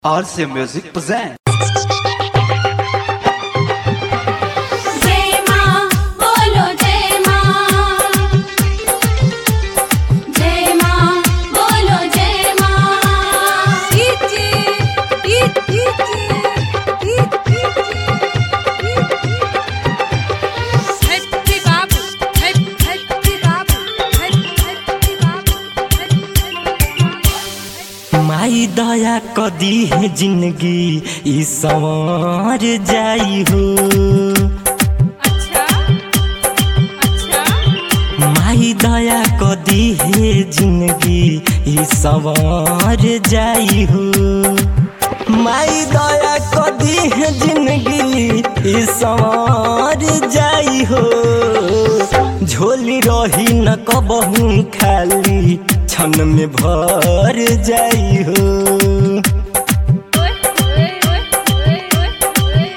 RC Music presents. जय मां बोलो जय मां जय मां बोलो जय मां इची इची इची हट्टी बाबू हट हट्टी बाबू हट हट्टी बाबू माई दया कदी है जिंदगी ई संवर जाई हो अच्छा अच्छा माई दया कदी है जिंदगी ई संवर जाई हो माई दया कदी है जिंदगी ई संवर जाई हो झोली रही न कबहू खाली क्षण में भर जाई हो ओए ओए ओए ओए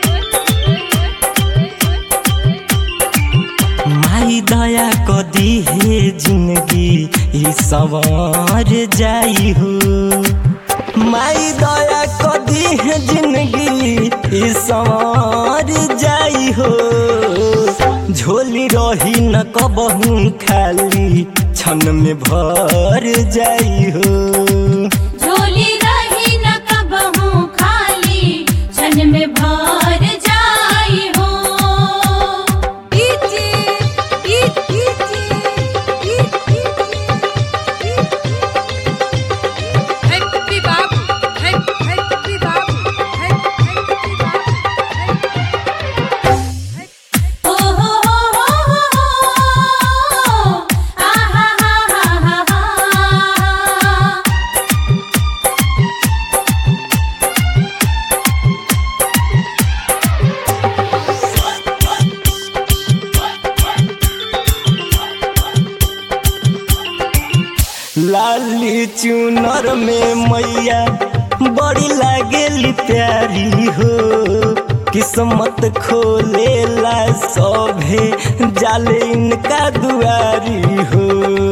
ओए माई दया कदी है जिंदगी ई संवर जाई हो माई दया कदी है जिंदगी ई संवर जाई हो झोली रही न कबहू खाली क्षण में भर जाई हो झोली रही न कबहू खाली क्षण में भर जाई हो इची इची हट्टी बाबू हट हट्टी बाबू हट हट्टी बाबू ओ हो हो हो हो आ हा हा हा हा हा लाली चुनर में मैया बड़ी लागेली प्यारी हो किस्मत खोलेला सभे जाले इनका दुआरी हो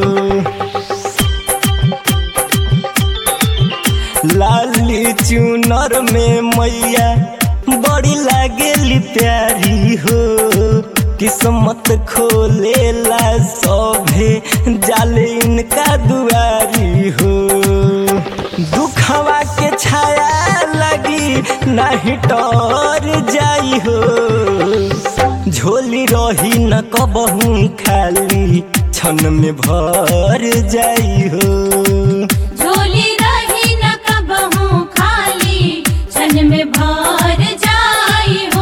लाली चुनर में मैया बड़ी लागेली प्यारी हो किस्मत खोलेला सभे जाले इनका दुआरी हो दुखवा के छाया लगी नहीं टोर जाई हो झोली रही न कबहू खाली क्षण में भर जाई हो झोली रही न कबहू खाली क्षण में भर जाई हो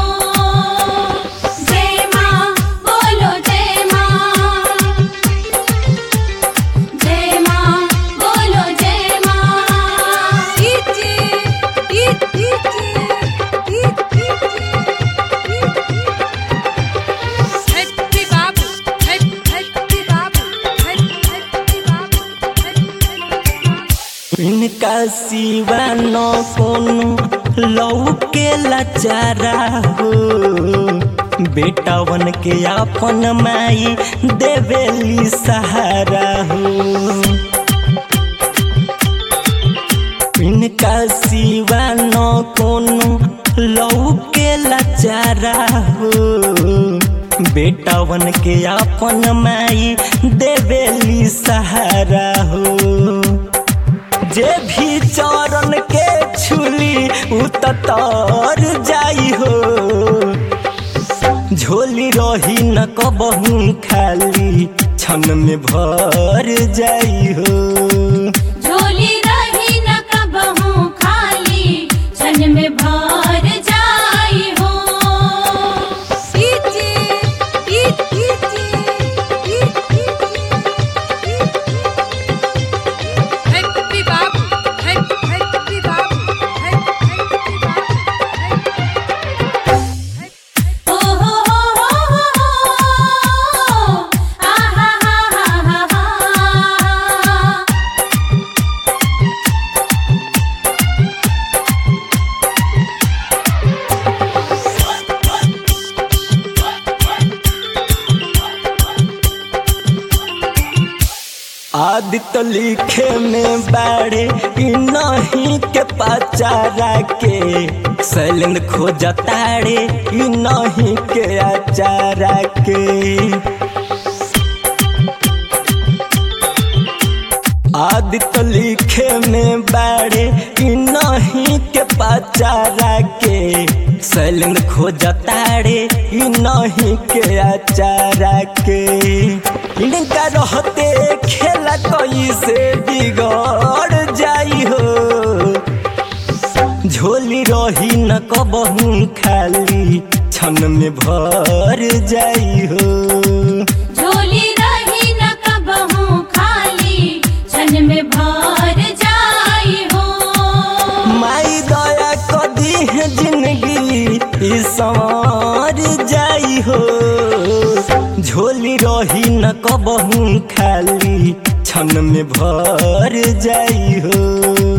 जय मां बोलो जय मां जय मां बोलो जय मां इची इची हट्टी बाबू हट हट्टी बाबू हट हट्टी बाबू हट इनका सिवा न कोनो लौके लाचारा हो बेटावन के अपन माई देवेली सहारा हो इनका सिवा न कोनो लौके लाचारा हो बेटावन के अपन माई देवेली सहारा हो जे भी चरण के छुली उतर जाई हो झोली रही न कबहू खाली क्षण में भर जाई हो झोली रही न कबहू खाली क्षण में भर जाई हो इची इची हट्टी बाबू हट हट्टी बाबू हट हट्टी बाबू ओ हो हो हो हो आ हा हा हा हा आदित्य लिखे में बाड़े ई नहीं के पचारा के शैलेंद्र खोजताड़े ई नहीं के अचारा के आदित्य लिखे में बाड़े ई नहीं के पचारा के शैलेंद्र खोजताड़े ई नहीं के अचारा के इनका रहते खेला कोई से बिगड़ जाई हो झोली रही न कबहू खाली छन में भर जाई हो झोली रही न कबहू खाली छन में भर जाई हो माई दया कदी है जिंदगी ई संवर जाई हो झोली रही न कबहू खाली छन में भर जाई हो